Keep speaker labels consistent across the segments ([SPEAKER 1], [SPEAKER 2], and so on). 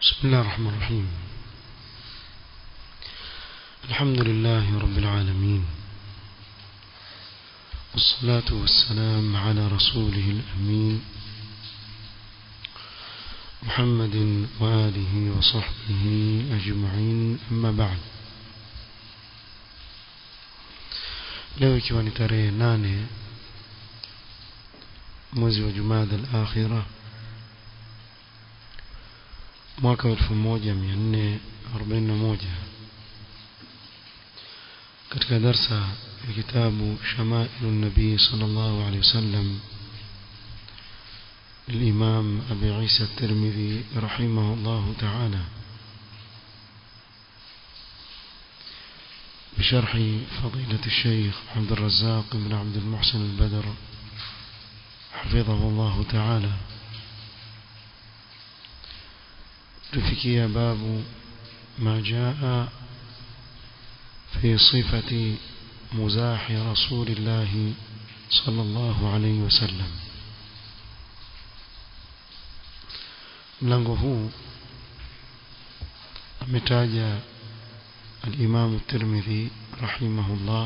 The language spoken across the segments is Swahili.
[SPEAKER 1] بسم الله الرحمن الرحيم الحمد لله رب العالمين والصلاة والسلام على رسوله الأمين محمد وآله وصحبه أجمعين أما بعد leo ikiwa ni tarehe nane mwezi wa jumada al-akhira mwaka wa 1441 katika darsa ya kitabu shamailu nabii sallallahu alaihi wasallam الإمام أبي عيسى الترمذي رحمه الله تعالى بشرح فضيلة الشيخ عبد الرزاق بن عبد المحسن البدر حفظه الله تعالى تفكي باب ما جاء في صفة مزاح رسول الله صلى الله عليه وسلم mlango huu ametaja الإمام الترمذي رحمه الله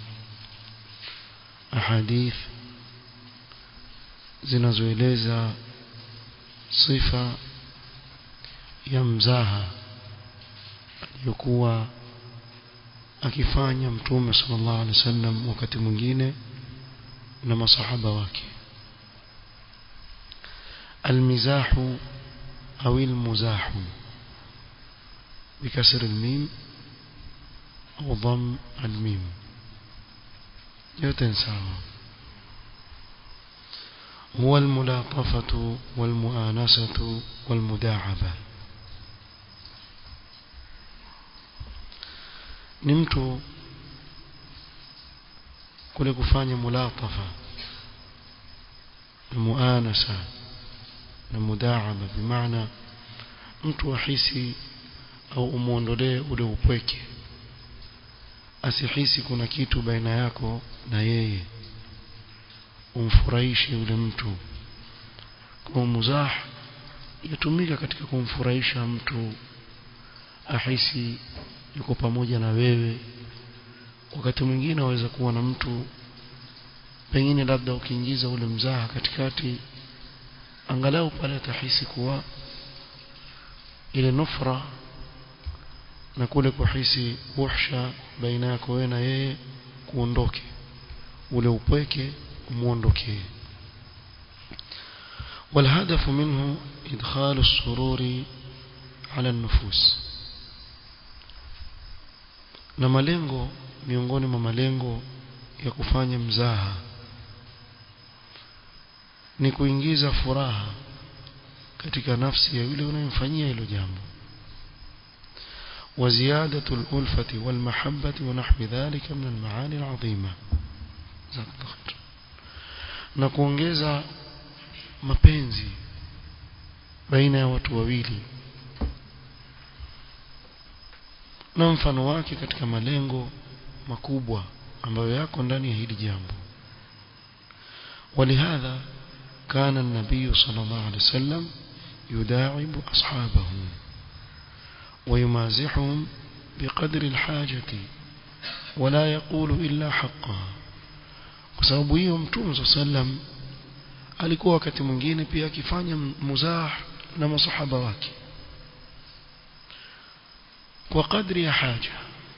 [SPEAKER 1] أحاديث zinazoeleza sifa ya mzaha aliyokuwa akifanya mtume sallallahu alaihi wasallam wakati mwingine na masahaba wake almizahu au almuzahu بكسر الميم أو ضم الميم يتنسى هو الملاطفة والمؤانسة والمداعبة نمت kule kufanya mulatafa na muanasa na mudaaba bimaana mtu ahisi au umuondolee ule upweke asihisi kuna kitu baina yako na yeye umfurahishe yule mtu kwa muzah yatumika katika kumfurahisha mtu ahisi yuko pamoja na wewe wakati mwingine waweza kuwa na mtu pengine labda ukiingiza ule mzaha katikati angalau pale atahisi kuwa ile nufra na kule kuhisi uhsha baina yako wewe na yeye kuondoke ule upweke umuondokee والهدف منه إدخال السرور على النفوس na malengo miongoni mwa malengo ya kufanya mzaha ni kuingiza furaha katika nafsi ya yule unayemfanyia hilo jambo وزيادة الألفة والمحبة ونحو ذلك من المعاني العظيمة na kuongeza mapenzi baina ya watu wawili na mfano wake katika malengo makubwa ambayo yako ndani ya hili jambo ولهذا كان النبي صلى الله عليه وسلم يداعب أصحابه ويمازحهم بقدر الحاجة ولا يقول إلا حقا kwa sababu hiyo mtume صلى الله عليه وسلم alikuwa wakati mwingine pia akifanya muzah na masahaba wake kwa kadri ya haja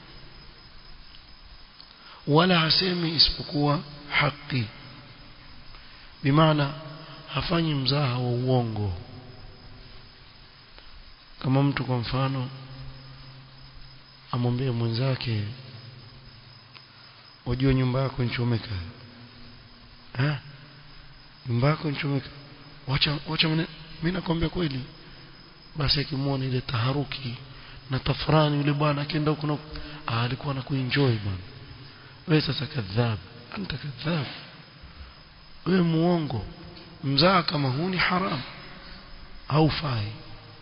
[SPEAKER 1] wala hasemi isipokuwa haki bimaana hafanyi mzaha wa uongo kama mtu kwa mfano amwambie mwenzake wajua nyumba yako inchomeka eh nyumba yako inchomeka wacha wacha mimi nakwambia kweli basi akimwona ile taharuki na tafrani yule bwana akienda huko ah alikuwa anakuenjoy bwana wewe sasa kadhab anta kadhab wewe muongo mzaa kama huu ni haram haufai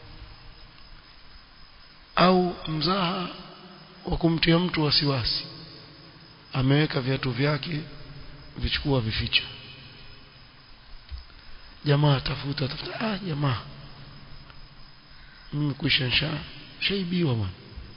[SPEAKER 1] au mzaha wa kumtia mtu wasiwasi ameweka viatu vyake vichukua vificha jamaa tafuta tafuta ah jamaa mimi kuisha nsha shaibiwa bwana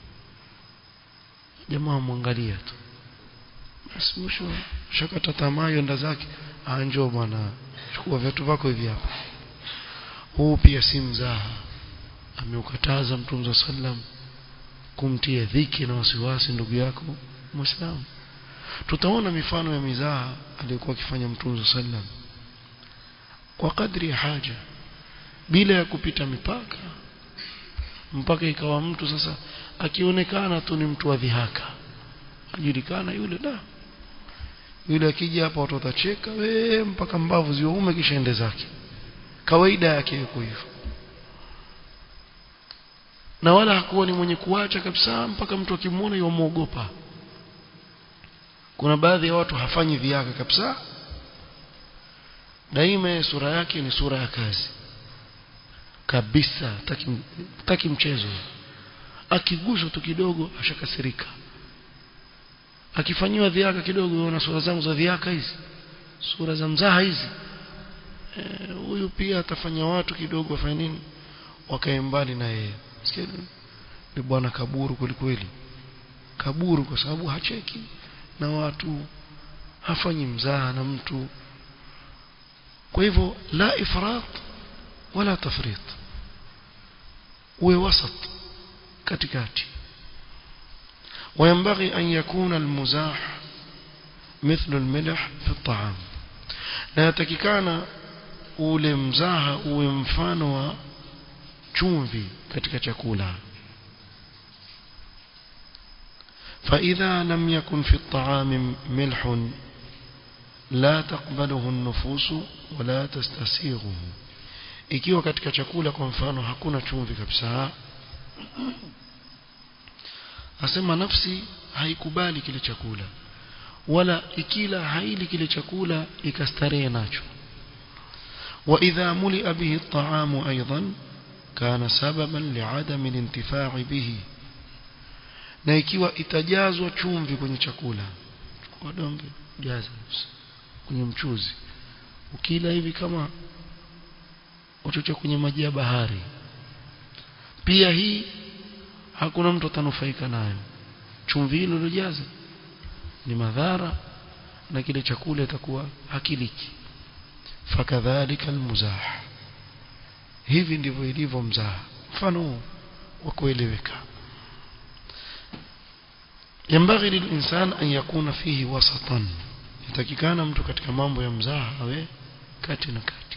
[SPEAKER 1] jamaa mwangalia tu basi mwisho shakata tamaa yenda zake anjo bwana chukua viatu vako hivi hapa huu pia si mzaha ameukataza mtume sallam kumtia dhiki na wasiwasi ndugu yako muislamu tutaona mifano ya mizaha aliyokuwa akifanya mtume sallam kwa kadri ya haja bila ya kupita mipaka mpaka ikawa mtu sasa akionekana tu ni mtu wa dhihaka ajulikana yule da yule akija hapa watu watacheka we mpaka mbavu ziwaume kisha ende zake kawaida yake yuko hivyo na wala hakuwa ni mwenye kuacha kabisa mpaka mtu akimwona yomwogopa kuna baadhi ya watu hafanyi viaka kabisa daima sura yake ni sura ya kazi kabisa taki, taki mchezo akiguswa tu kidogo ashakasirika akifanyiwa dhiaka kidogo na sura zangu za dhiaka hizi sura za mzaha hizi huyu e, pia atafanya watu kidogo wafanye nini wakae mbali na yeye sikia ni bwana kaburu kwelikweli kaburu kwa sababu hacheki na watu hafanyi mzaha na mtu kwa hivyo la ifrat wala tafrit uwe wasat katikati وينبغي أن يكون المزاح مثل الملح في الطعام na yatakikana ule mzaha uwe mfano wa chumvi katika chakula فإذا لم يكن في الطعام ملح لا تقبله النفوس ولا تستسيغه ikiwa katika chakula kwa mfano hakuna chumvi kabisa asema nafsi haikubali kile chakula wala ikila haili kile chakula ikastarehe nacho وإذا ملئ به الطعام أيضا كان سببا لعدم الانتفاع به na ikiwa itajazwa chumvi kwenye chakula chukua donge jaza kwenye mchuzi ukila hivi kama uchocho kwenye maji ya bahari pia hii hakuna mtu atanufaika nayo chumvi hilo lilojaza ni madhara na kile chakula itakuwa hakiliki fakadhalika almuzah hivi ndivyo ilivyo mzaha mfano wa kueleweka ينبغي للإنسان أن يكون فيه وسطا يتكيكان mtu katika mambo ya mzaha awe kati na kati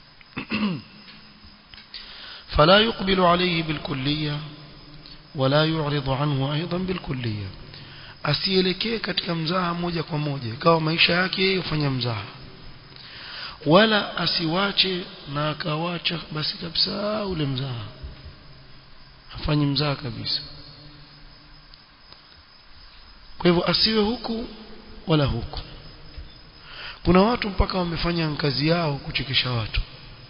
[SPEAKER 1] فلا يقبل عليه بالكلية ولا يعرض عنه أيضا بالكلية asielekee katika mzaha moja kwa moja ikawa maisha yake yeye hufanya mzaha wala asiwache na akawacha basi kabisa ule mzaha hafanyi mzaha kabisa kwa hivyo asiwe huku wala huku kuna watu mpaka wamefanya kazi yao kuchekesha watu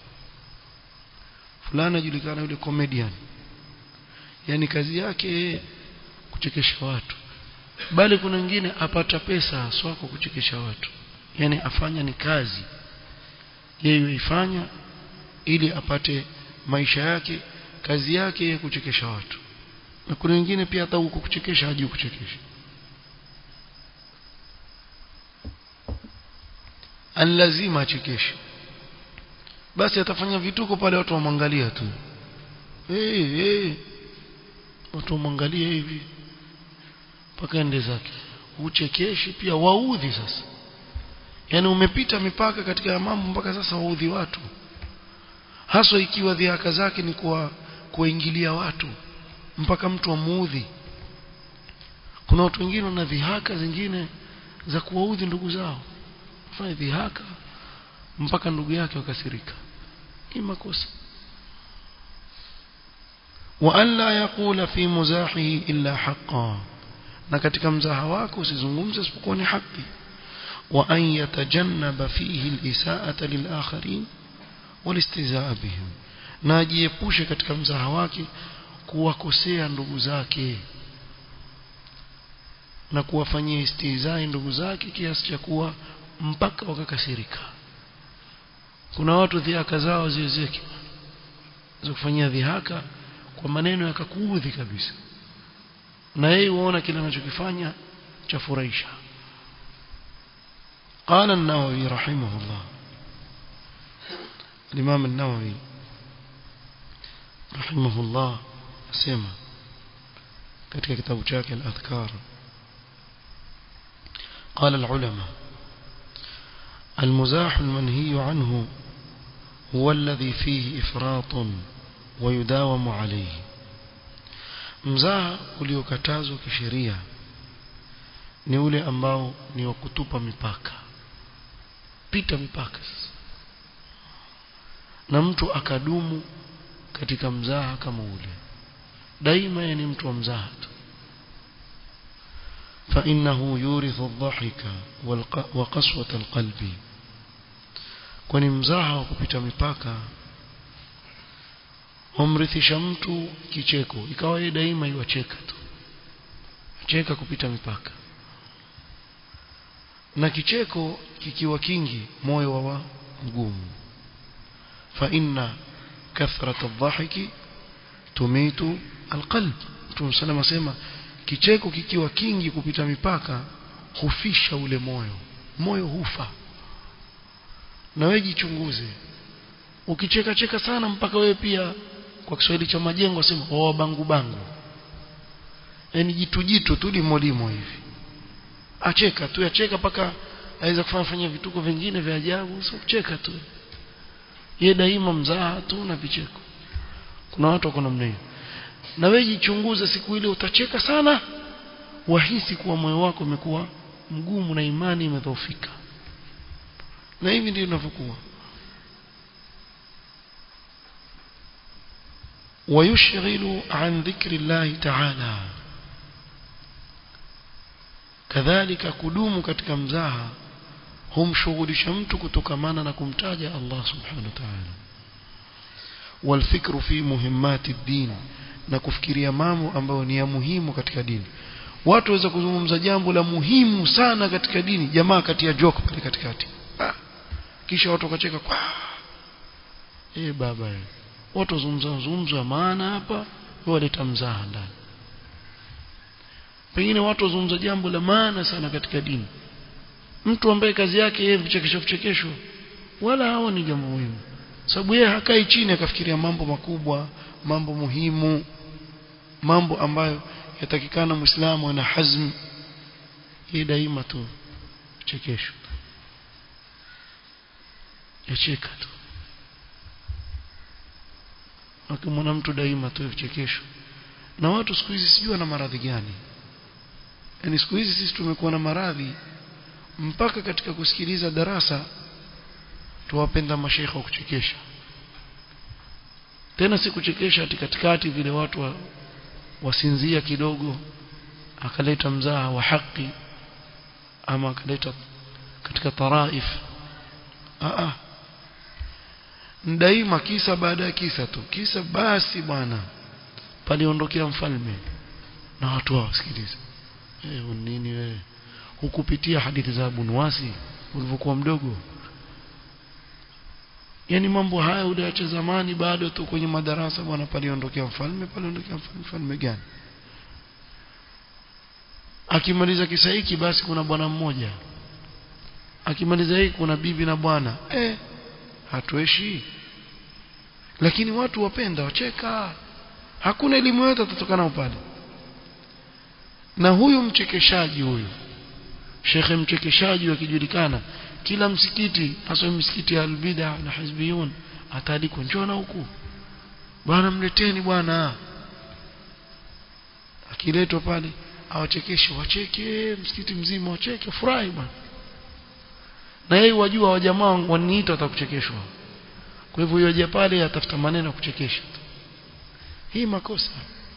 [SPEAKER 1] fulani ajulikana yule comedian yani kazi yake kuchekesha watu bali kuna wengine apata pesa haswa kwa kuchekesha watu yani afanya ni kazi yeye ifanya ili apate maisha yake kazi yake yeye kuchekesha watu na kuna wengine pia hata huko kuchekesha hajui kuchekesha an lazima achekeshe basi atafanya vituko pale watu wamwangalia tu hey, hey. watu wamwangalia hivi mpaka ende zake uchekeshi pia waudhi sasa yani umepita mipaka katika mambo mpaka sasa waudhi watu haswa ikiwa dhihaka zake ni kwa kuingilia watu mpaka mtu amuudhi kuna watu wengine wana dhihaka zingine za kuwaudhi ndugu zao fanya dhihaka mpaka ndugu yake wakasirika hii makosa wa an la yaqula fi muzahihi illa haqqan na katika mzaha wako usizungumze isipokuwa ni haki wa an yatajannaba fihi al-isaa'ata lil-akharin wal-istizaa bihim na ajiepushe katika mzaha wake kuwakosea ndugu zake na kuwafanyia istizai ndugu zake kiasi cha kuwa mpaka wakakasirika kuna watu dhihaka zao ziwezeke za kufanyia dhihaka kwa maneno yakakuudhi kabisa na yeye uona kile anachokifanya cha furahisha قال النووي رحمه الله الإمام النووي رحمه الله سمع katika kitabu chake al-adhkar قال العلماء المزاح المنهي عنه هو الذي فيه إفراط ويداوم عليه mzaha uliokatazwa kisheria ni ule ambao ni wa kutupa mipaka pita mipaka na mtu akadumu katika mzaha kama ule daima ni mtu wa mzaha tu فإنه يورث الضحك وقسوة القلب kwani mzaha wa kupita mipaka humrithisha mtu kicheko ikawa yeye daima iwacheka tu cheka kupita mipaka na kicheko kikiwa kingi moyo wa mgumu fa inna kathrat adh-dhahiki tumitu alqalb Mtume sallam asema kicheko kikiwa kingi kupita mipaka hufisha ule moyo moyo hufa na wewe jichunguze ukicheka cheka sana mpaka wewe pia kwa Kiswahili cha majengo asema oh bangu bangu yani jitu jitu tu limo limo hivi acheka tu acheka paka aweza kufanya fanya vituko vingine vya ajabu sio kucheka tu ye daima mzaha tu na vicheko kuna watu wako namna hiyo na wewe jichunguze siku ile utacheka sana wahisi kuwa moyo wako umekuwa mgumu na imani imedhoofika na hivi ndio inavyokuwa ويشغل عن ذكر الله تعالى kadhalika kudumu katika mzaha humshughulisha mtu kutokamana na kumtaja Allah subhanahu wa ta'ala walfikru fi muhimmati din na kufikiria mambo ambayo ni ya muhimu katika dini watu waweza kuzungumza jambo la muhimu sana katika dini jamaa kati ya joke pale katikati ah. kisha watu wakacheka kwa eh baba eh watu wazungumza mazungumzo ya maana hapa waleta mzaha ndani pengine watu wazungumza jambo la maana sana katika dini mtu ambaye kazi yake yeye vichekesho vichekesho wala hao ni jambo muhimu sababu yeye hakai chini akafikiria mambo makubwa mambo muhimu mambo ambayo yatakikana muislamu ana hazm hii daima tu chekesho yacheka tu akimwona mtu daima tu vichekesho na watu siku hizi sijui na maradhi gani yani siku hizi sisi tumekuwa na maradhi mpaka katika kusikiliza darasa tuwapenda mashaikh wa kuchekesha tena si kuchekesha ati katikati vile watu wa, wasinzia kidogo akaleta mzaha wa haki ama akaleta katika taraif a a daima kisa baada ya kisa tu kisa basi bwana paliondokea mfalme na watu wao sikiliza eh nini wewe hukupitia hadithi za Abu Nuwasi ulivyokuwa mdogo yani mambo haya uliacha zamani bado tu kwenye madarasa bwana paliondokea mfalme paliondokea mfalme mfalme gani akimaliza kisa hiki basi kuna bwana mmoja akimaliza hiki kuna bibi na bwana eh hatueshi lakini watu wapenda wacheka hakuna elimu yote tutokana pale na huyu mchekeshaji huyu shekhe mchekeshaji akijulikana kila msikiti hasa msikiti ya albida na hizbiyun ataalikwa njona huku bwana mleteni bwana akiletwa pale awachekeshe wacheke msikiti mzima wacheke furahi bwana na yeye wajua wa jamaa waniita watakuchekeshwa kwa hivyo yoje pale atafuta maneno ya kuchekesha hii makosa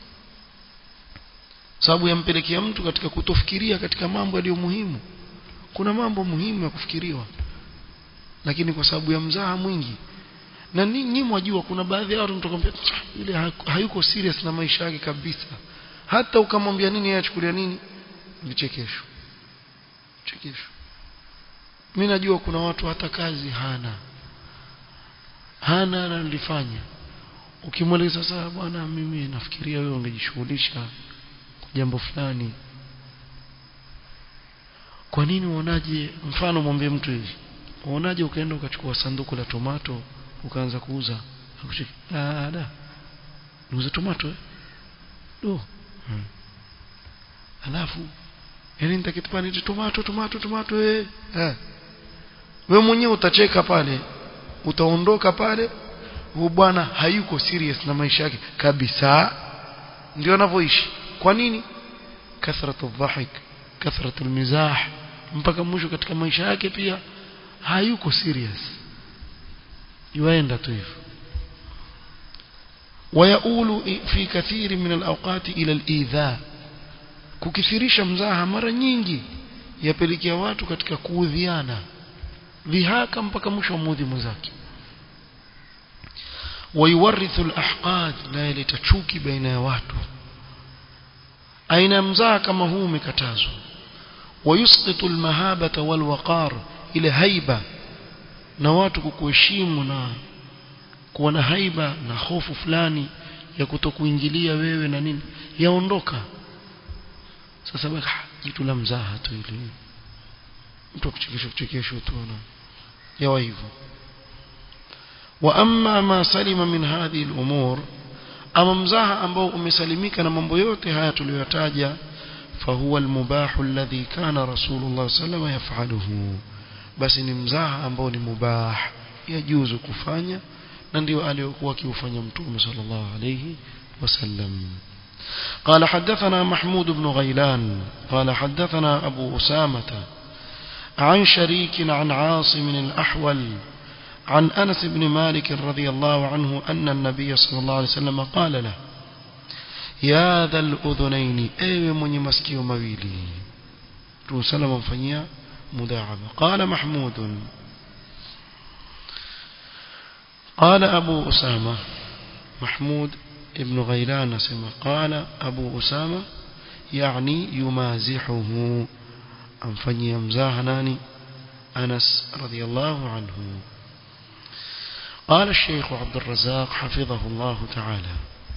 [SPEAKER 1] sababu yampelekea mtu katika kutofikiria katika mambo yaliyo muhimu kuna mambo muhimu ya kufikiriwa lakini kwa sababu ya mzaha mwingi na ninyi mwajua kuna baadhi ya watu mtakwambia yule hayuko serious na maisha yake kabisa hata ukamwambia nini yeye achukulia nini vichekesho vichekesho mimi najua kuna watu hata kazi hana hana analifanya ukimweleza sasa bwana mimi nafikiria wewe ungejishughulisha kwa jambo fulani kwa nini uonaje mfano mwambie mtu hivi uonaje ukaenda ukachukua sanduku la tomato ukaanza kuuza akucheki ah da niuze tomato eh do hmm. alafu yani nitakitupani tomato tomato tomato eh eh wewe mwenyewe utacheka pale utaondoka pale huyu bwana hayuko serious na maisha yake kabisa ndio anavyoishi kwa nini kathratu dhahik kathratu mizah mpaka mwisho katika maisha yake pia hayuko serious yuaenda tu hivyo ويؤول في كثير من الأوقات إلى الإيذاء kukithirisha mzaha mara nyingi yapelekea watu katika kuudhiana dhihaka mpaka mwisho wa mudhi mwenzake wayuwarithu alahqad na yaleta chuki baina ya watu aina ya mzaha kama huu umekatazwa wayusqitu almahabata walwaqar ile haiba na watu kukuheshimu na kuwa na haiba na hofu fulani ya kutokuingilia wewe na nini yaondoka sasa baka jitu la mzaha tu ile mtu akuchekesha kuchekesha tu na yawa hivyo wa amma ma salima min hadhihi al-umur ama mzaha ambao umesalimika na mambo yote haya tuliyotaja فهو المباح الذي كان رسول الله صلى الله عليه وسلم يفعله بس ni mzaha ambao ni mubah yajuzu kufanya na ndio aliyokuwa akiufanya mtume sallallahu alayhi wasallam قال حدثنا محمود بن غيلان قال حدثنا أبو أسامة عن شريك عن عاصم الأحول عن أنس بن مالك رضي الله عنه أن النبي صلى الله عليه وسلم قال له يا ذا الأذنين أي من يمسكي مويلي رسول من فنيا مداعبة قال محمود قال أبو أسامة محمود ابن غيلان سمع قال أبو أسامة يعني يمازحه أنفني يمزاحناني أنس رضي الله عنه قال الشيخ عبد الرزاق حفظه الله تعالى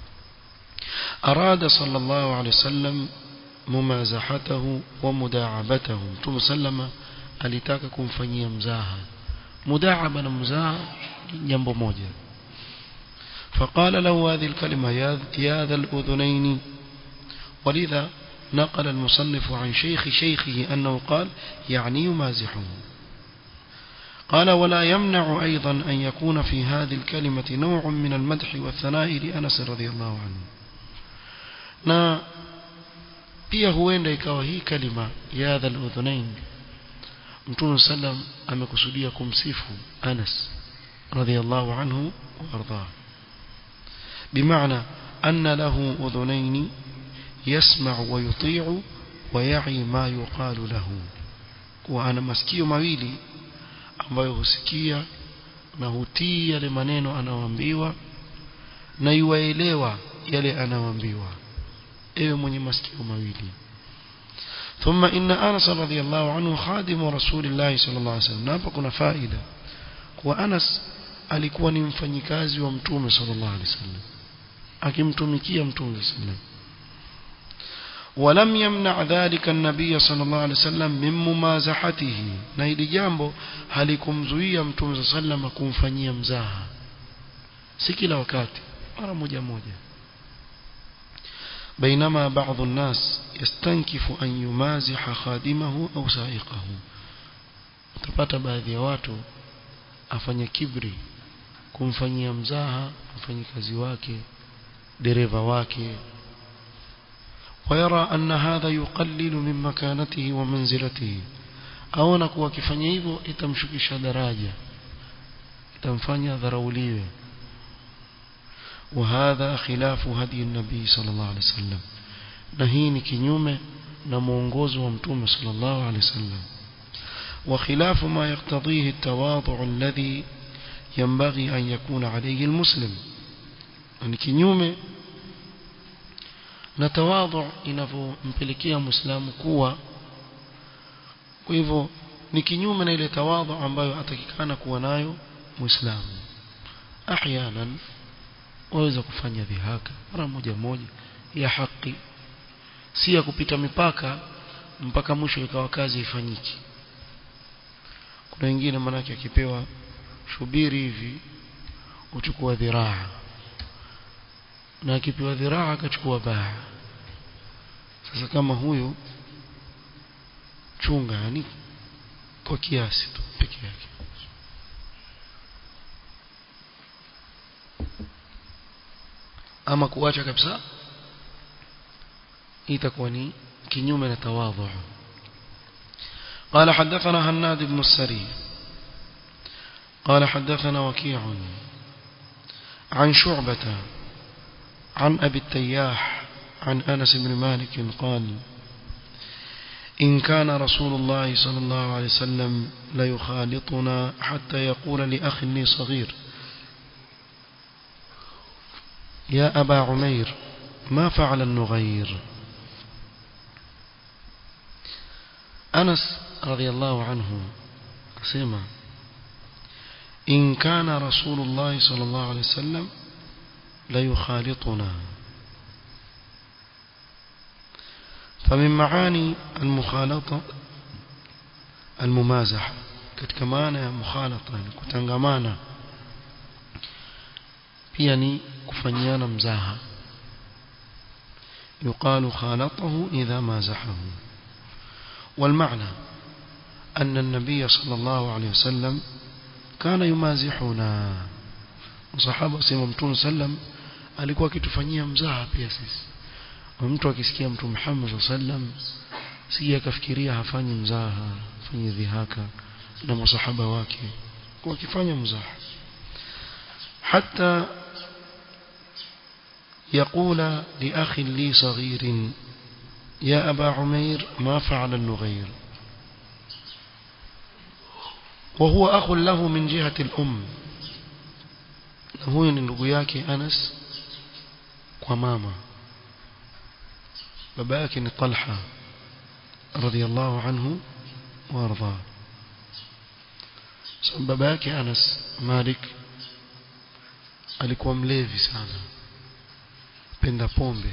[SPEAKER 1] أراد صلى الله عليه وسلم ممازحته ومداعبته ثم سلم alitaka kumfanyia mzaha mudaaba na mzaha jambo moja فقال له هذه الكلمة يا ذا الأذنين ولذا نقل المصنف عن شيخ شيخه أنه قال يعني يمازحه قال ولا يمنع أيضا أن يكون في هذه الكلمة نوع من المدح والثناء لأنس رضي الله عنه na pia huenda ikawa hii kalima ya dhal udhunain mtume sallam amekusudia kumsifu Anas radhiyallahu anhu warda بمعنى أن له أذنين يسمع ويطيع ويعي ما يقال له وأنا masikio mawili ambayo husikia na hutii yale maneno anaoambiwa na yuwaelewa yale anaoambiwa ewe mwenye masikio mawili ثم إن أنس رضي الله عنه خادم رسول الله صلى الله عليه وسلم نapa kuna faida kwa Anas alikuwa ni mfanyikazi wa mtume sallallahu alaihi wasallam akimtumikia mtume sallallahu ولم يمنع ذلك النبي صلى الله عليه وسلم من ممازحته na hili jambo halikumzuia mtume صلى الله عليه وسلم kumfanyia mzaha si kila wakati mara moja moja بينما بعض الناس يستنكف أن يمازح خادمه أو سائقه utapata baadhi ya watu afanya kibri kumfanyia mzaha mfanyikazi wake dereva wake ويرى أن هذا يقلل من مكانته ومنزلته aona kuwa akifanya hivyo itamshukisha daraja itamfanya dharauliwe وهذا خلاف هدي النبي صلى الله عليه وسلم نهيني كنيومه na mwongozo wa mtume sallallahu alaihi wasallam وخلاف ما يقتضيه التواضع الذي ينبغي أن يكون عليه المسلم ni kinyume na tawadhu inavyompelekea muislamu kuwa kwa hivyo ni kinyume na ile tawadhu ambayo atakikana kuwa nayo muislamu ahyanan waweza kufanya dhihaka mara moja moja ya haki si ya kupita mipaka mpaka mwisho ikawa kazi ifanyiki kuna wengine manake akipewa shubiri hivi uchukua dhiraa na akipewa dhiraa akachukua baa sasa kama huyu chunga yani kwa kiasi tu peke yake ama kuacha kabisa itakuwa ni kinyume na tawadhu قال حدثنا هناد بن السري قال حدثنا وكيع عن شعبة عن أبي التياح عن أنس بن مالك قال إن كان رسول الله صلى الله عليه وسلم ليخالطنا حتى يقول لأخ لي صغير يا أبا عمير ما فعل النغير أنس رضي الله عنه سمع إن كان رسول الله صلى الله عليه وسلم ليخالطنا فمن معاني المخالطة الممازحة katika maana ya mukhalata ni kutangamana pia ni kufanyiana mzaha يقال خالطه إذا مازحه والمعنى أن النبي صلى الله عليه وسلم كان يمازحنا وصحابة سيما متون سلم alikuwa akitufanyia mzaha pia sisi mtu akisikia mtu Muhammad sallam si akafikiria hafanyi mzaha afanye dhihaka na masahaba wake kwa kifanya mzaha hata يقول لأخ لي صغير يا أبا عمير ما فعل النغير وهو أخ له من جهة الأم هو ndugu yake Anas kwa mama baba yake ni Talha radhiyallahu anhu warda so baba yake Anas Malik alikuwa mlevi sana penda pombe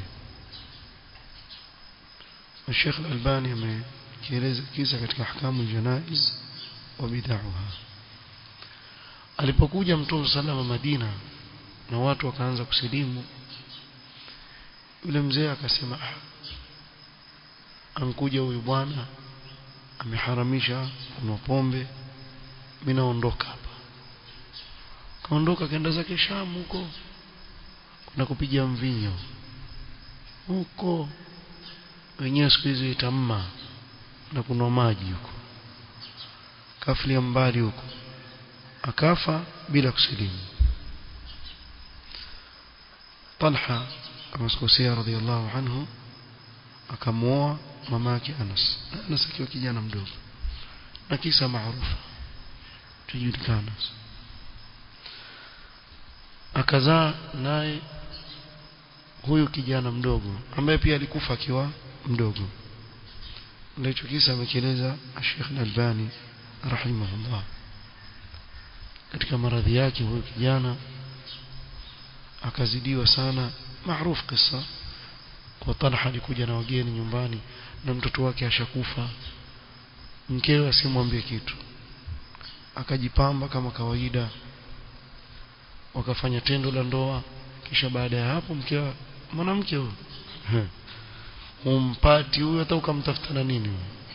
[SPEAKER 1] Sheikh Al-Albani amekieleza kisa katika ahkamu janaiz wa bid'aha alipokuja mtume salama Madina na watu wakaanza kusilimu yule mzee akasema ah ankuja huyu bwana ameharamisha kunywa pombe mimi naondoka hapa kaondoka kaenda zake Sham huko kuna kupiga mvinyo huko wenyewe siku hizi itamma na kunwa maji huko kafilia mbali huko akafa bila kusilimu Talha kama sikosea radhiallahu anhu akamuoa mamake Anas Anas akiwa kijana mdogo na kisa maarufu tujulikana akazaa naye huyu kijana mdogo ambaye pia alikufa akiwa mdogo ndicho kisa amekieleza Sheikh Al-Albani rahimahullah katika maradhi yake huyu kijana akazidiwa sana maarufu kisa kwa Talha alikuja na wageni nyumbani na mtoto wake ashakufa mkewe asimwambie kitu akajipamba kama kawaida wakafanya tendo la ndoa kisha baada ya hapo mkewe mwanamke huyo humpati huyo hata ukamtafuta na nini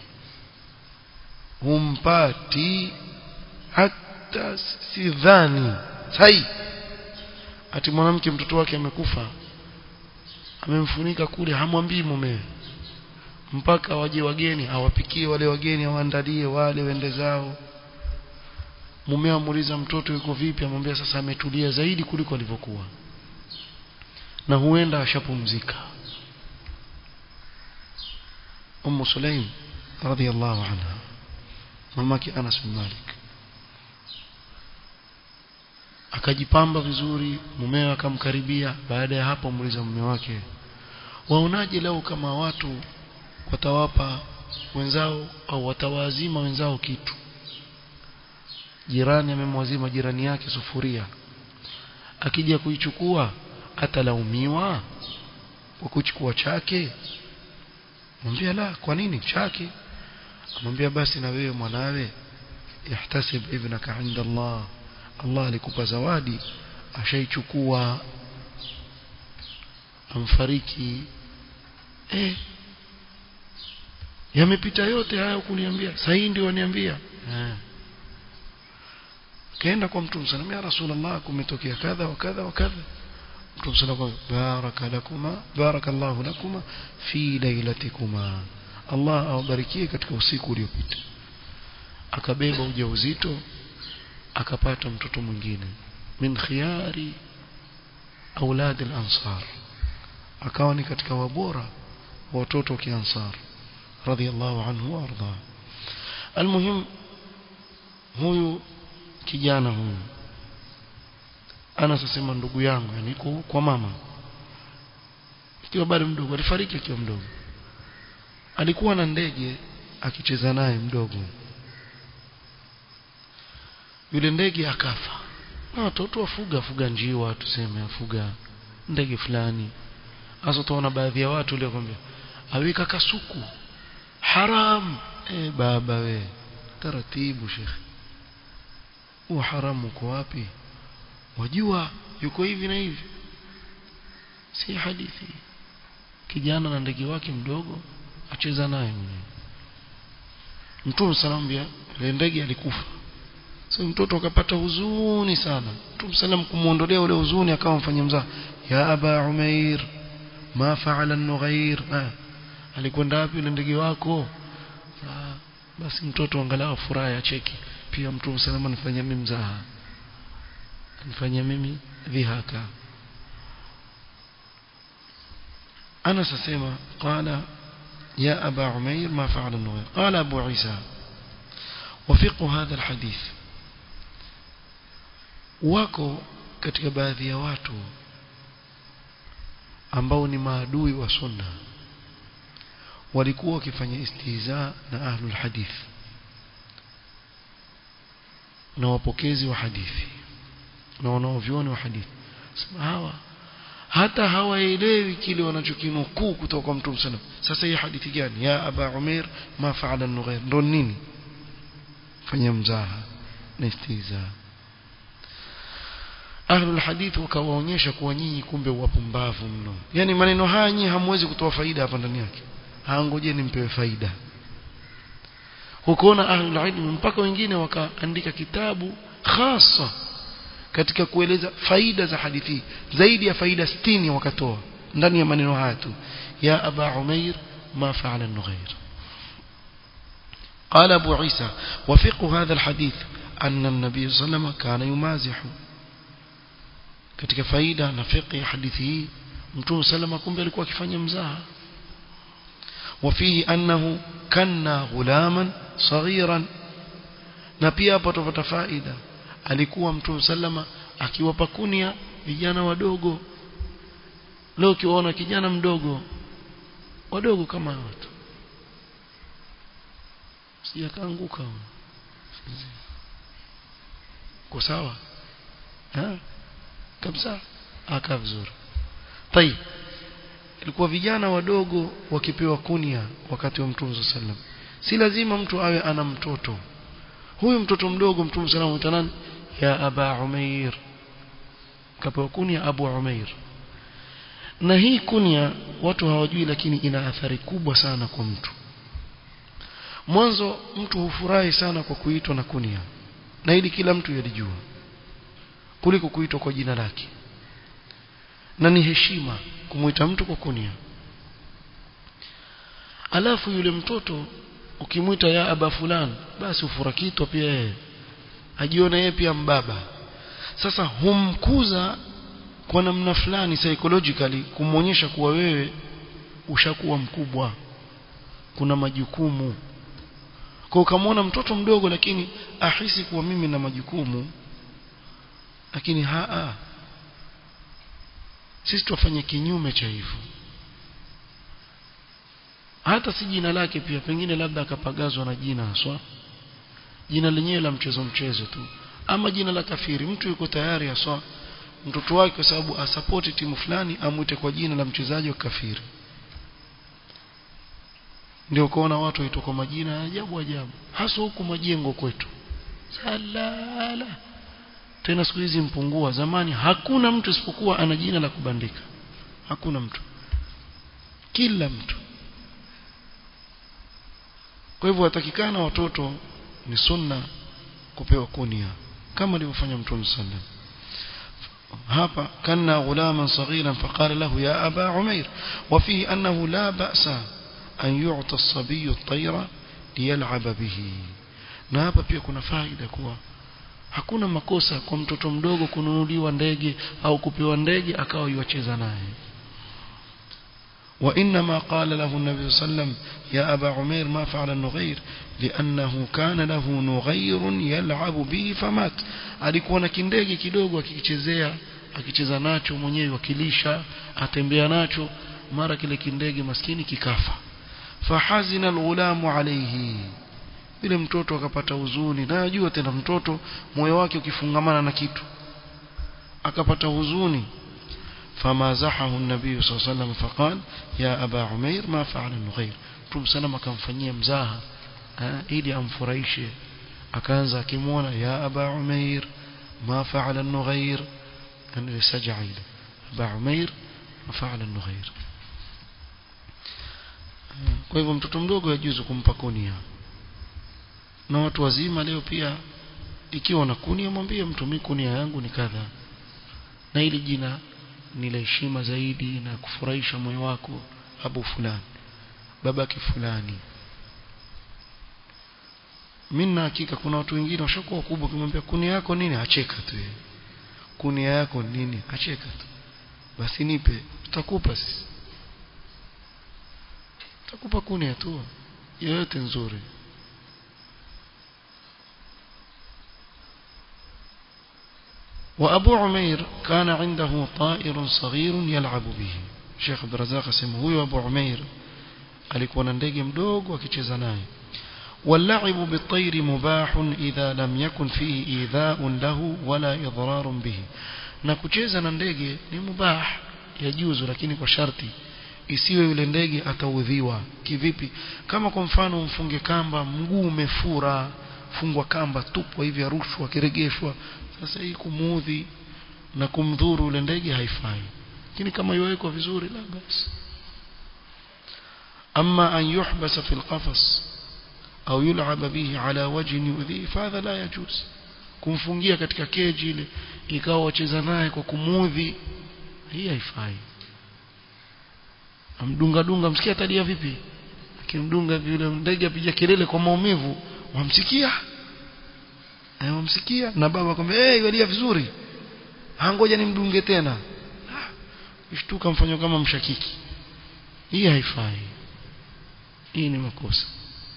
[SPEAKER 1] humpati hata sidhani sai ati mwanamke mtoto wake amekufa amemfunika kule hamwambii mumewe mpaka waje wageni awapikie wale wageni awaandalie wale wende zao mume amuuliza mtoto yuko vipi amwambia sasa ametulia zaidi kuliko alivyokuwa na huenda ashapumzika Ummu Sulaim radhiyallahu anha mamake Anas bin Malik akajipamba vizuri mumewe akamkaribia baada ya hapo muuliza mume wake waonaje leo kama watu watawapa wenzao au watawazima wenzao kitu jirani amemwazima jirani yake sufuria akija kuichukua atalaumiwa kwa kuchukua chake mwambia la kwa nini chake amwambia basi na wewe mwanawe ihtasib ibnaka inda Allah Allah alikupa zawadi ashaichukua amfariki eh yamepita yote haya kuniambia sasa hii ndio waniambia eh kaenda kwa mtume sallallahu ya rasulullah kumetokea kadha wa kadha wa kadha mtume sallallahu baraka lakuma barakallahu lakuma fi lailatikuma Allah awabarikie katika usiku uliopita akabeba ujauzito akapata mtoto mwingine min khiyari aulad al-ansar akawa ni katika wabora watoto wa kiansar radhiallahu anhu warda almuhim huyu kijana huyu ana sasema ndugu yangu yani kwa mama ikiwa bado mdogo alifariki akiwa mdogo alikuwa na ndege akicheza naye mdogo yule ndege akafa na watoto wafuga fuga njiwa tuseme afuga ndege fulani hasa utaona baadhi ya watu leo kwambia aweka kasuku haram eh baba we taratibu shekhi huo haramu uko wapi wajua yuko hivi na hivi si hadithi kijana na ndege wake mdogo acheza naye mwenyewe mtume salambia ile ndege alikufa so mtoto akapata huzuni sana mtume salam kumuondolea ule huzuni akawa mfanya mzaa ya aba umair ma faala an-nughair ah, alikwenda wapi yule ndege wako ah, basi mtoto angalau furaha ya cheki pia mtume salama anifanyia mimi mzaha anifanyia mimi dhihaka أنا سسيما قال يا أبا عمير ما فعل النغير قال أبو عيسى وفقه هذا الحديث wako katika baadhi ya watu ambao ni maadui wa sunna walikuwa wakifanya istihza na ahlul hadith na wapokezi wa hadithi na wanaovyoni wa hadithi sema hawa hata hawaelewi kile wanachokinukuu kutoka kwa mtume sallam sasa hii hadithi gani ya aba umair ma faala an-nughair ndo nini fanya mzaha na istihza ahlul hadith wakawaonyesha kuwa nyinyi kumbe wapumbavu mno yani maneno haya nyinyi hamwezi kutoa faida hapa ndani yake haangojeni mpewe faida hukoona ahlul ilm mpaka wengine wakaandika kitabu hasa katika kueleza faida za hadithi zaidi ya faida 60 wakatoa ndani ya maneno haya tu ya aba umair ma fa'ala an-nughair قال أبو عيسى وفقه هذا الحديث أن النبي صلى الله عليه وسلم كان يمازح katika faida na fiqh hadithi hii mtume salama kumbe alikuwa akifanya mzaha وفيه أنه كنا غلاما صغيرا na pia hapo tupata faida alikuwa mtume sallama akiwapa kunia vijana wadogo leo ukiwaona kijana mdogo wadogo kama watu sijakaanguka kwa sawa ha kabisa aka vizuri tayib ilikuwa vijana wadogo wakipewa kunia wakati wa mtume sallam si lazima mtu awe ana mtoto huyu mtoto mdogo mtume sallam mtanani ya aba umair kapewa kunia abu umair na hii kunia watu hawajui lakini ina athari kubwa sana kwa mtu mwanzo mtu hufurahi sana kwa kuitwa na kunia na hili kila mtu yalijua kuliko kuitwa kwa jina lake na ni heshima kumuita mtu kwa kunia alafu yule mtoto ukimwita ya aba fulani basi ufurakitwa pia yeye ajione yeye pia mbaba sasa humkuza kwa namna fulani psychologically kumwonyesha kuwa wewe ushakuwa mkubwa kuna majukumu kwa ukamwona mtoto mdogo lakini ahisi kuwa mimi na majukumu lakini haa sisi tufanye kinyume cha hivyo hata si jina lake pia pengine labda akapagazwa na jina haswa jina lenyewe la mchezo mchezo tu ama jina la kafiri mtu yuko tayari haswa mtoto wake kwa sababu asapoti timu fulani amwite kwa jina la mchezaji wa kafiri ndio kuona watu waitwa kwa majina ya ajabu ajabu hasa huku majengo kwetu salala tena siku hizi mpungua zamani hakuna mtu isipokuwa ana jina la kubandika hakuna mtu kila mtu kwa hivyo watakikana watoto ni sunna kupewa kunia kama alivyofanya mtume sallam hapa kana ghulaman saghiran faqala lahu ya aba umair وفيه انه لا باس an yu'ta as-sabiy at-tayra liyal'aba bihi na hapa pia kuna faida kuwa hakuna makosa kwa mtoto mdogo kununuliwa ndege au kupewa ndege akawa yuacheza naye وإنما قال له النبي صلى الله عليه وسلم يا أبا عمير ما فعل النغير لأنه كان له نغير يلعب به فمات alikuwa na kindege kidogo akikichezea akicheza nacho mwenyewe wakilisha atembea nacho mara kile kindege maskini kikafa fahazina alghulamu alayhi yule mtoto akapata huzuni na najua tena mtoto moyo wake ukifungamana na kitu akapata huzuni فمازحه النبي صلى الله عليه وسلم فقال يا أبا عمير ما فعل النغير Mtume salama akamfanyia mzaha ili amfurahishe akaanza akimwona ya aba umair ma faala an-nughair an saja'a ila aba umair ma faala an-nughair kwa hivyo mtoto mdogo yajuzu kumpa kunia na watu wazima leo pia ikiwa na kunia mwambie mtu mimi kunia yangu ni kadha na ili jina ni la heshima zaidi na kufurahisha moyo wako abu fulani babake fulani mimi na hakika kuna watu wengine washakuwa wakubwa kimwambia kunia yako nini acheka tu yeye kunia yako nini acheka tu basi nipe tutakupa sisi tutakupa kunia tu yoyote nzuri وأبو عمير كان عنده طائر صغير يلعب به Sheikh Abdurrazzaq asema huyo Abu Umair alikuwa na ndege mdogo akicheza naye واللعب بالطير مباح إذا لم يكن فيه إيذاء له ولا إضرار به na kucheza na ndege ni mubah yajuzu lakini kwa sharti isiwe yule ndege ataudhiwa kivipi kama kwa mfano mfunge kamba mguu umefura fungwa kamba tupwa hivi arushwa kiregeshwa sasa hii kumuudhi na kumdhuru yule ndege haifai lakini kama iwekwa vizuri la basi ama an yuhbasa fi alqafas au yul'ab bihi ala wajhin yu'dhi fadha la yajuz kumfungia katika keji ile ikawa wacheza naye kwa kumuudhi hii haifai amdunga dunga msikia tadia vipi akimdunga yule ndege apiga kelele kwa maumivu wamsikia eh wamsikia na baba akamwambia eh hey, walia vizuri hangoja nimdunge tena ishtuka mfanywa kama mshakiki hii haifai hii ni makosa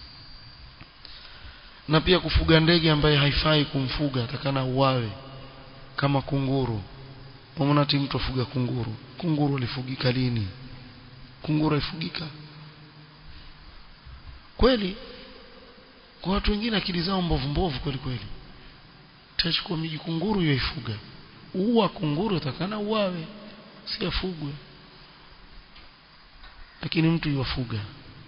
[SPEAKER 1] na pia kufuga ndege ambaye haifai kumfuga atakana uwawe kama kunguru umeona ati mtu afuga kunguru kunguru alifugika lini kunguru alifugika kweli kwa watu wengine akili zao mbovu mbovu kweli kweli tachukua miji kunguru yoifuga uwa kunguru atakana uwawe si afugwe lakini mtu yuwafuga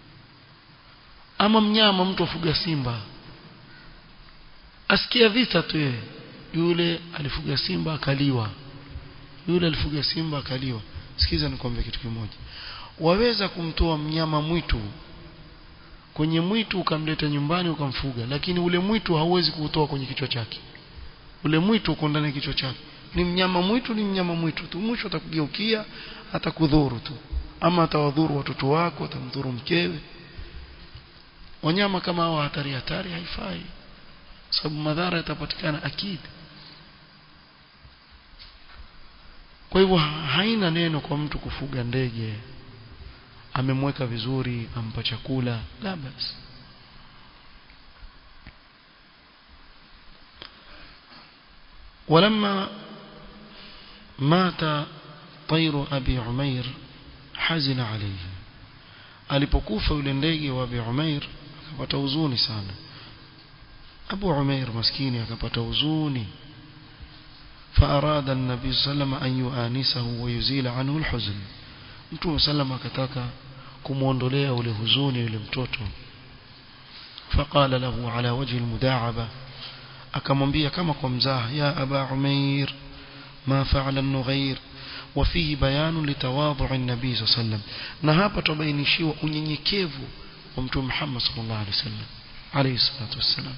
[SPEAKER 1] ama mnyama mtu afuga simba asikia vita tu yeye yule alifuga simba akaliwa yule alifuga simba akaliwa sikiza nikwambie kitu kimoja waweza kumtoa mnyama mwitu kwenye mwitu ukamleta nyumbani ukamfuga lakini ule mwitu hauwezi kuutoa kwenye kichwa chake ule mwitu uko ndani ya kichwa chake ni mnyama mwitu ni mnyama mwitu tu mwisho atakugeukia atakudhuru tu ama atawadhuru watoto wako atamdhuru mkewe wanyama kama hao hatari hatari haifai sababu madhara yatapatikana akidi kwa hivyo haina neno kwa mtu kufuga ndege amemweka vizuri ampa chakula la basi ولما مات طير أبي عمير حزن عليه alipokufa yule ndege wa Abi Umair akapata huzuni sana Abu Umair maskini akapata huzuni فأراد النبي صلى الله عليه وسلم أن يؤانسه ويزيل عنه الحزن mtume sallam akataka kumuondolea ule huzuni yule mtoto faqala lahu ala wajhi almudaaba akamwambia kama kwa mzaha ya aba umair ma fa'ala an-nughair وفيه بيان لتواضع النبي صلى الله عليه وسلم na hapa tubainishiwa unyenyekevu wa mtume Muhammad sallallahu alaihi wasallam alayhi salatu wassalam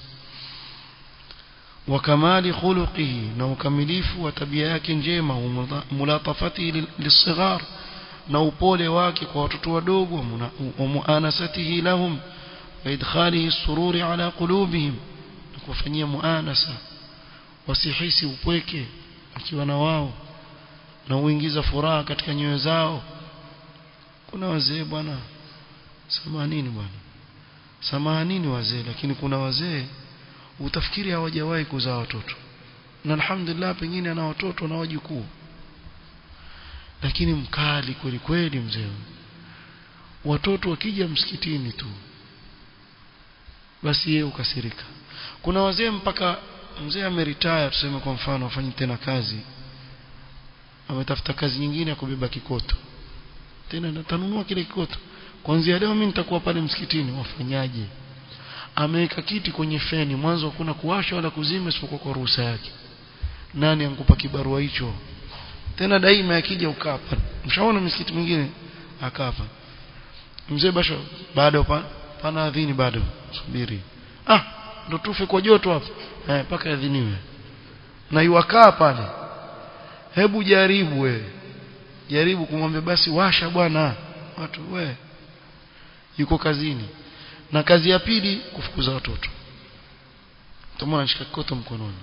[SPEAKER 1] وكمال خلقه na ukamilifu wa tabia yake njema mulatafatihi lisighar na upole wake kwa watoto wadogo wa muanasatihi lahum wa idkhalihi sururi ala qulubihim na kufanyia muanasa wasihisi upweke akiwa na wao na uingiza furaha katika nyoyo zao kuna wazee bwana samahanini bwana samahanini wazee lakini kuna wazee utafikiri hawajawahi kuzaa watoto na alhamdulillah pengine ana watoto na wajukuu lakini mkali kweli kweli mzee watoto wakija msikitini tu basi yeye ukasirika kuna wazee mpaka mzee ameretire tuseme kwa mfano afanye tena kazi ametafuta kazi nyingine ya kubeba kikoto tena natanunua kile kikoto kuanzia leo mimi nitakuwa pale msikitini wafanyaje ameweka kiti kwenye feni mwanzo hakuna kuwasha wala kuzima isipokuwa kwa ruhusa yake nani ankupa kibarua hicho tena daima akija ukaa pale mshaona msikiti mwingine akaa hapa mzee basho bado pa, pana adhini bado subiri ah ndo tufe kwa joto hapa eh paka adhiniwe na yuakaa pale hebu jaribu we jaribu kumwambia basi washa bwana watu we yuko kazini na kazi ya pili kufukuza watoto tumeona anashika kikoto mkononi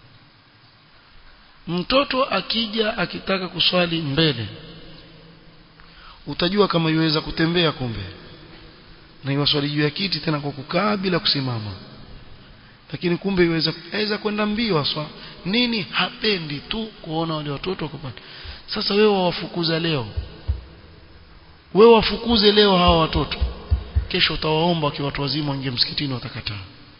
[SPEAKER 1] mtoto akija akitaka kuswali mbele utajua kama yuweza kutembea kumbe na iwaswali juu ya kiti tena kwa kukaa bila kusimama lakini kumbe yuweza aweza kwenda mbio aswa nini hapendi tu kuona wale watoto wako pale sasa wewe wawafukuza leo wewe wafukuze leo hawa watoto kesho utawaomba wakiwa watu wazima waingie msikitini watakataa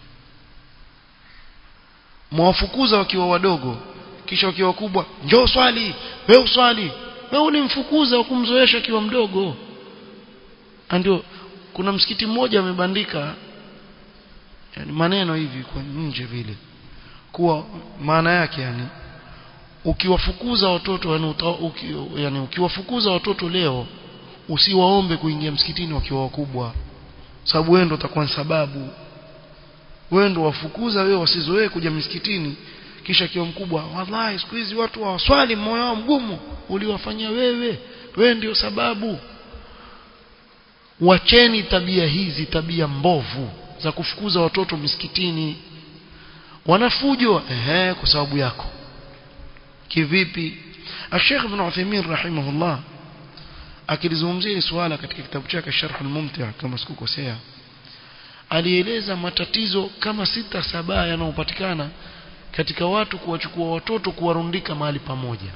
[SPEAKER 1] mwawafukuza wakiwa wadogo kisha wakiwa wakubwa njoo swali wewe uswali wewe ulimfukuza ukumzoesha akiwa mdogo ndio kuna msikiti mmoja amebandika yani maneno hivi kwa nje vile kuwa maana yake yani ukiwafukuza watoto yani, uta, uki, yani ukiwafukuza watoto leo usiwaombe kuingia msikitini wakiwa wakubwa sababu wewe ndo utakuwa sababu wewe ndo wafukuza wewe wasizoee kuja msikitini kisha kiwa mkubwa wallahi siku hizi watu hawaswali moyo wao mgumu uliwafanyia wewe wewe ndio sababu wacheni tabia hizi tabia mbovu za kufukuza watoto misikitini wanafujo ehe kwa sababu yako kivipi Sheikh Ibn Uthaymeen rahimahullah akilizungumzia swala katika kitabu chake Sharh al-Mumti' kama sikukosea alieleza matatizo kama sita saba yanayopatikana katika watu kuwachukua watoto kuwarundika mahali pamoja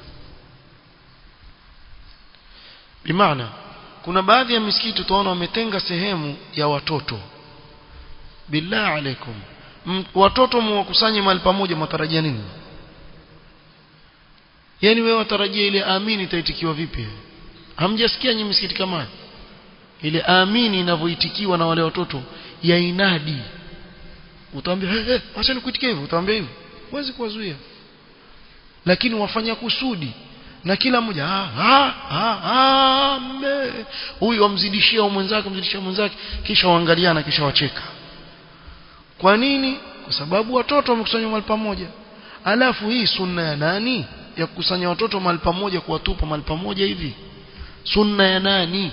[SPEAKER 1] bimaana kuna baadhi ya misikiti utaona wametenga sehemu ya watoto billah alaikum watoto mwakusanye mahali pamoja mwatarajia nini yani wewe watarajia ile amini itaitikiwa vipi hamjasikia nyinyi misikiti kama ile amini inavyoitikiwa na wale watoto ya inadi utaambia hey, hey, acha nikuitikie hivyo utaambia hivyo huwezi kuwazuia lakini wafanya kusudi na kila mmoja ah ah ah, ah huyu amzidishia mwenzake amzidishia mwenzake kisha waangaliana kisha wacheka kwa nini kwa sababu watoto wamekusanywa mahali pamoja alafu hii sunna ya nani ya kukusanya watoto mahali pamoja kuwatupa mahali pamoja hivi sunna ya nani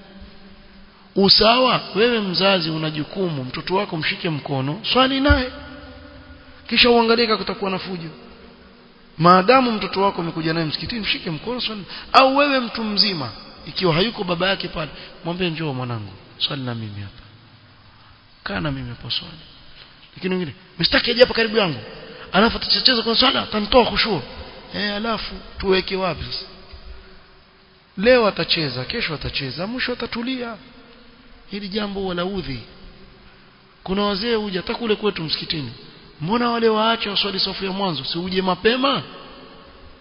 [SPEAKER 1] usawa wewe mzazi una jukumu mtoto wako mshike mkono swali naye kisha uangalie kama kutakuwa na fujo maadamu mtoto wako amekuja naye msikitini mshike mkono swali au wewe mtu mzima ikiwa hayuko baba yake pale mwambie njoo mwanangu swali na mimi hapa kaa na mimi hapo swali lakini wengine msitaki aje hapa karibu yangu alafu atacheza kwa swala atanitoa khushu eh alafu tuweke wapi sasa leo atacheza kesho atacheza mwisho atatulia hili jambo wala udhi kuna wazee huja hata kule kwetu msikitini mbona wale waache waswali safu ya mwanzo si uje mapema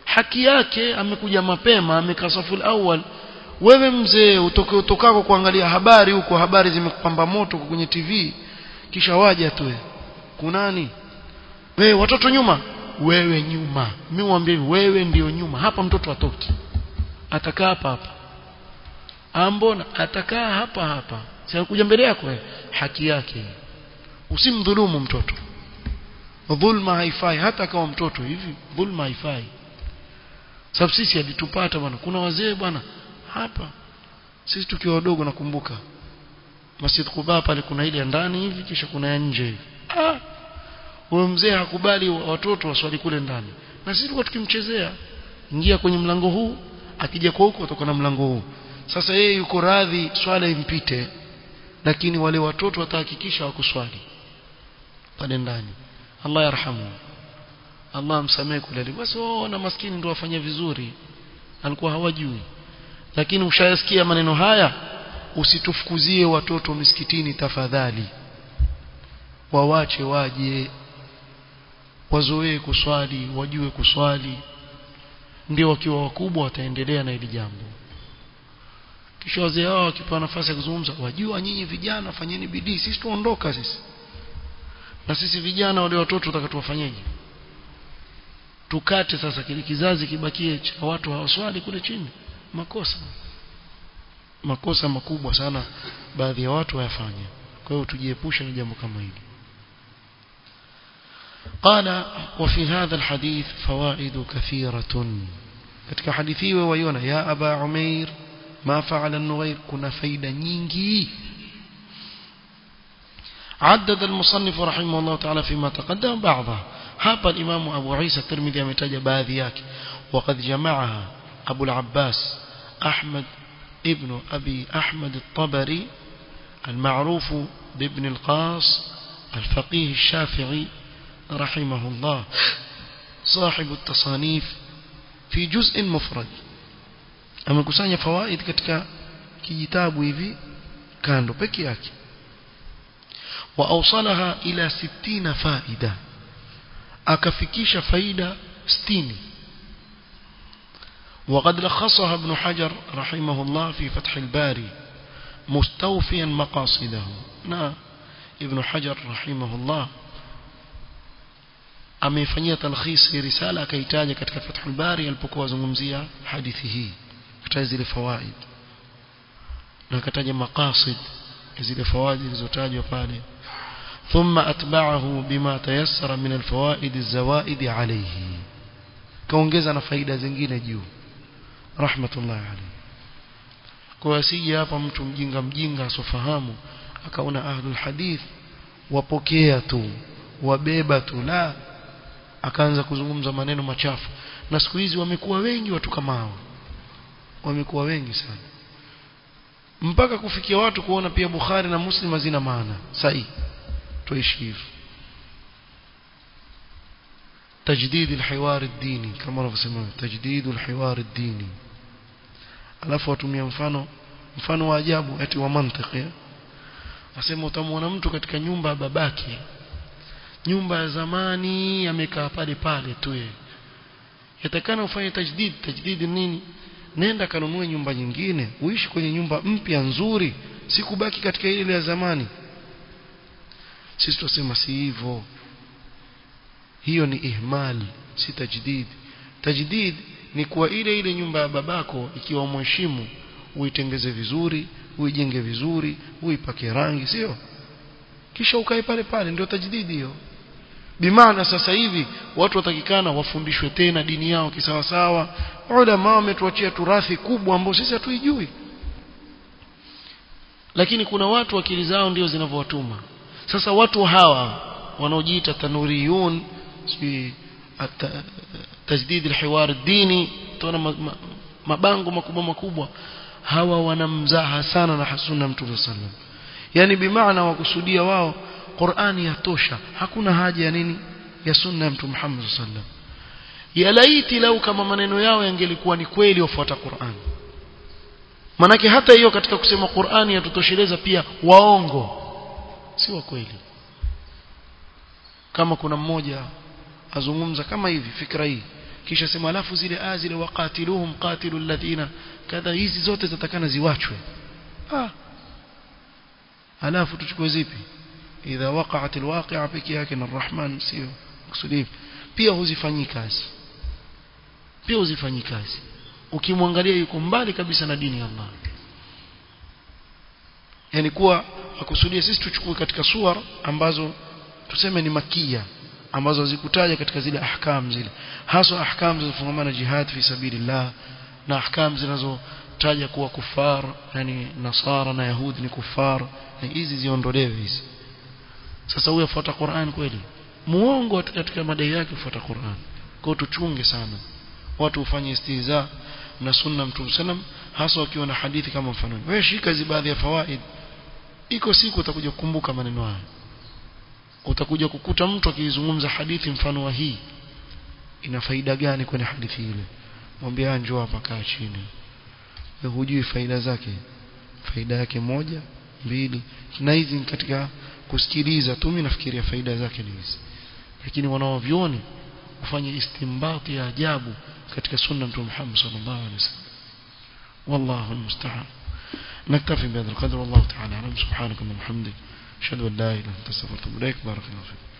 [SPEAKER 1] haki yake amekuja mapema amekaa safu awal wewe mzee utoke utokako kuangalia habari huko habari zimekupamba moto kwenye TV kisha waja tu kunani wewe watoto nyuma wewe nyuma mimi mwambie wewe ndio nyuma hapa mtoto atoki atakaa hapa hapa ambona atakaa hapa hapa sasa kuja mbele yako wewe haki yake usimdhulumu mtoto dhulma haifai hata kama mtoto hivi dhulma haifai sababu sisi alitupata bwana kuna wazee bwana hapa sisi tukiwa wadogo nakumbuka Masjid Quba pale kuna ile ndani hivi kisha kuna ya nje hivi ah huyo mzee hakubali watoto waswali kule ndani na sisi tulikuwa tukimchezea ingia kwenye mlango huu akija kwa huko kutoka na mlango huu sasa yeye yuko radhi swala impite lakini wale watoto watahakikisha wakuswali pale ndani Allah yarhamu Allah amsamehe kule basi wao na maskini ndio wafanya vizuri alikuwa hawajui lakini ushayasikia maneno haya usitufukuzie watoto misikitini tafadhali wawache waje wazoee kuswali wajue kuswali ndio wakiwa wakubwa wataendelea na hili jambo kisha wazee wao wakipewa nafasi ya kuzungumza wajua nyinyi vijana fanyeni bidii sisi tuondoka sisi na sisi vijana wale watoto tutakatuwafanyaje tukate sasa kile kizazi kibakie cha watu hawaswali kule chini makosa makosa makubwa sana baadhi ya watu wayafanya kwa hiyo tujiepushe na jambo kama hili قال وفي هذا الحديث فوائد كثيرة katika hadithi hiyo waiona ya aba umair ma fa'ala an-nughayr kuna faida nyingi عدد المصنف رحمه الله تعالى فيما تقدم بعضها hapa الإمام أبو عيسى الترمذي ametaja baadhi yake وقد جمعها أبو العباس أحمد ابن أبي أحمد الطبري المعروف بابن القاص الفقيه الشافعي رحمه الله صاحب التصانيف في جزء مفرد amekusanya fawaid katika kijitabu hivi kando peke yake واوصلها الى 60 فائده akafikisha faida 60 وقد لخصها ابن حجر رحمه الله في فتح الباري مستوفيا مقاصده نا ابن حجر رحمه الله ameifanyia talkhisi risala akaitaja katika Fathul Bari alipokuwa azungumzia hadithi hii kataja zile fawaid na kataja maqasid zile fawaid zilizotajwa pale ثم أتبعه بما تيسر من الفوائد الزوائد عليه kaongeza na faida zingine juu rahmatullahi alayhi kwa asije hapa mtu mjinga mjinga asofahamu akaona ahlul hadith wapokea tu wabeba tu la akaanza kuzungumza maneno machafu na siku hizi wamekuwa wengi watu kama hao wamekuwa wengi sana mpaka kufikia watu kuona pia Bukhari na Muslim hazina maana sahihi tuishi hivyo تجديد الحوار الديني كما wanavyosema تجديد الحوار الديني alafu watumia mfano mfano wa ajabu eti wa mantiki asema utamwona mtu katika nyumba ya babake nyumba ya zamani amekaa pale pale tu yeye yatakana ufanye tajdid tajdid nini nenda kanunue nyumba nyingine uishi kwenye nyumba mpya nzuri si kubaki katika ile ya zamani sisi tusema si hivyo hiyo ni ihmal si tajdid tajdid ni kuwa ile ile nyumba ya babako ikiwa mheshimu uitengeze vizuri uijenge vizuri uipake rangi sio kisha ukae pale pale ndio tajdidi hiyo bimaana sasa hivi watu watakikana wafundishwe tena dini yao kisawasawa ulama wametuachia turathi kubwa ambayo sisi hatuijui lakini kuna watu akili zao ndio zinavyowatuma sasa watu hawa wanaojiita tanuriyun si tajdid alhiwar dini tuna mabango makubwa makubwa hawa wanamzaha sana na sunna mtume sallam yani bimaana wakusudia wao Qur'ani yatosha hakuna haja ya nini ya sunna ya mtume Muhammad sallam ya laiti lau kama maneno yao yangelikuwa ni kweli wafuata Qur'an manake hata hiyo katika kusema Qur'ani yatutosheleza pia waongo si wa kweli kama kuna mmoja azungumza kama hivi fikra hii kisha sema alafu zile aya zile waqatiluhum qatilul ladhina kadha hizi zote zatakana ziwachwe ah alafu tuchukue zipi idha waqa'at alwaqi'a peke yake na arrahman sio kusudi pia huzifanyi kazi pia huzifanyi kazi ukimwangalia yuko mbali kabisa na dini ya Allah yani kuwa akusudia sisi tuchukue katika suwar ambazo tuseme ni makia ambazo zikutaja katika zile ahkam zile hasa ahkam zinazofungamana jihad fi sabilillah na ahkam zinazotaja kuwa kufar yani nasara na yahudi ni kufar na hizi ziondolewe hizi sasa huyo afuata Qur'an kweli muongo katika madai yake kufuata Qur'an kwa tuchunge sana watu ufanye istihza na sunna mtume sallam hasa wakiwa na hadithi kama mfano wewe shika hizi baadhi ya fawaid iko siku utakuja kukumbuka maneno haya utakuja kukuta mtu akizungumza hadithi mfano wa hii ina faida gani kwenye hadithi ile mwambie njoo hapa kaa chini wewe hujui faida zake faida yake moja mbili na hizi katika kusikiliza tu mimi nafikiria faida zake ni hizi lakini wanaovioni ufanye istimbati ya ajabu katika sunna mtume Muhammad sallallahu alaihi wasallam والله المستعان نكتفي بهذا القدر والله تعالى اعلم سبحانك اللهم وبحمدك اشهد ان لا اله الا انت استغفرك واتوب اليك بارك الله فيك